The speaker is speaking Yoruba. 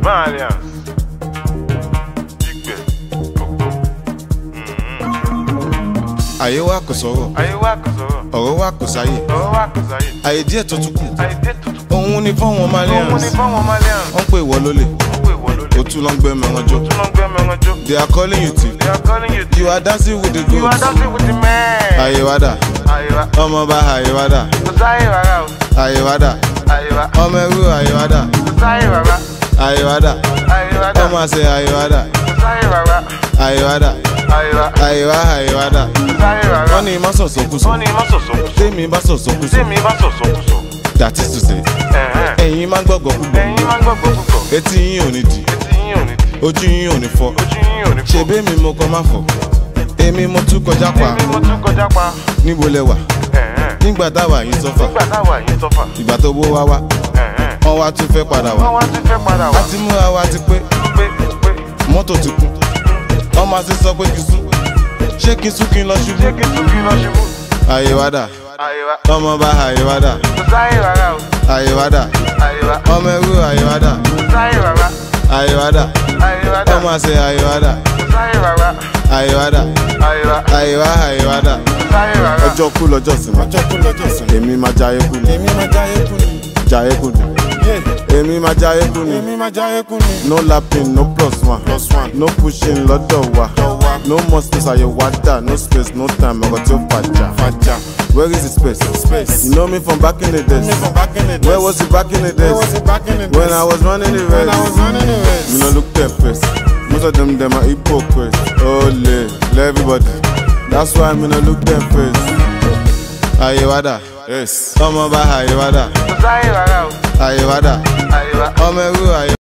Malians. Igbe. Gbogbo. àyè wa kò sọ̀rọ̀ Ayé wa kò sọ̀rọ̀. ọ̀rọ̀ wa kò sáyè Ọ̀rọ̀ wa kò sáyé. àyè díẹ̀ tó tún kù Àìdé tuntun. òun ni fáwọn Òun malians ni fáwọn Malians. wọ́n pè wọ́ lólè Wọ́n pè wọ́n lólè. ó tún lọ ń gbẹ́ mẹ́ran jọ Tún lọ ń gbé mẹ́ran jó. they are calling you thief They are calling you you are dancing with the You are goats dancing with the man. àyè wa dà Ayé wa. ọmọ bá àyè wa dà Kò sáyé rárá o. àyè wa dà Ayé wa. ọmọ ẹrú àyè wa dà Kò sáyé rárá. àyè wa dà Ayé wa dà. ọmọ àṣẹ àyè wa dà Kò sáyé rárá. àyè wa dà Ayé wa. àyè wa àyè wa dà Kò sáyé rárá. wọ́n ní má sọ̀sọ̀ kú sọ Wọ́n ní má sọ̀sọ̀ kù sọ. tèmi bá sọ̀sọ̀ kú sọ Tèmi bá sọ̀sọ̀ kù sọ. that is to say Ẹ̀hẹ́n. ẹ̀yin máa ń gbọ́gbọ́ púpọ̀ Ẹ̀yin máa ń gbọ́gbọ́ púpọ̀. etí yín ò ní dì Etí yín ò ní di. ojú yín ò ní fọ́ Ojú yín ò ní fọ́. ṣebí mi mo kọ́ má fọ̀ èmi mo tún kọjá pa Èmi mo tún kọjá pa. níbo lẹ wà Ẹ̀hẹ́n. nígbà táwa yìí sọ́fà Nígbà táwa yìí sọ́fà. ìgbà tó bó wá wá Ẹ̀hẹ́n. wọ́n wá tún fẹ́ padà Wọ́n wá wá tún fẹ́ padà a wá. ti múra wa ti pé Pé pé. mọ́tò ti kún wọ́n máa ti sọ pé kí n sún ṣé kí n sún kí n lọ Ṣé ṣubú kí n tún kí lọ ṣubú? àyè wá dà Ayé wa. ọmọ bá àyè wá dà Kò sáyé rárá o. àyè wá dà Ayé wa. ọmọ ẹrú àyè wá dà Kò sáyé rárá. àyè wá dà Ayé wa dà. ọmọ àṣẹ àyè wá dà Kò sáyé rárá. àyè wá dà Ayé wa. àyè wá àyè wá dà. Kò sáyé rárá. ọjọ́ kú lọ́jọ́ sinmi ọjọ́ kú lọ́jọ́ sinmi èmi máa jayé kú ni èmi máa jáyé kú ni. jayé kú ni èmi máa jayé kú ni èmi máa jáyé kú ni. no lapping no plus one plus one. no pushing lọ́dọ̀ wa lọ wá no more space àyè wá dà no space no time ọkọ̀ tí ó fàjà fàjà. where is the space space. you know me from back in the days me from back in the days. where was it back in the Where days was it back in the days? when I was running the When I was race running the race. me no look their face most of them dem are hypocrites ole le everybody that's why me no look their face àyè wá dà yes. ọmọ bá àyè wá dà Kò sáyé rárá o. àyè wá dà Ayé wa. ọmọ ẹrú àyè.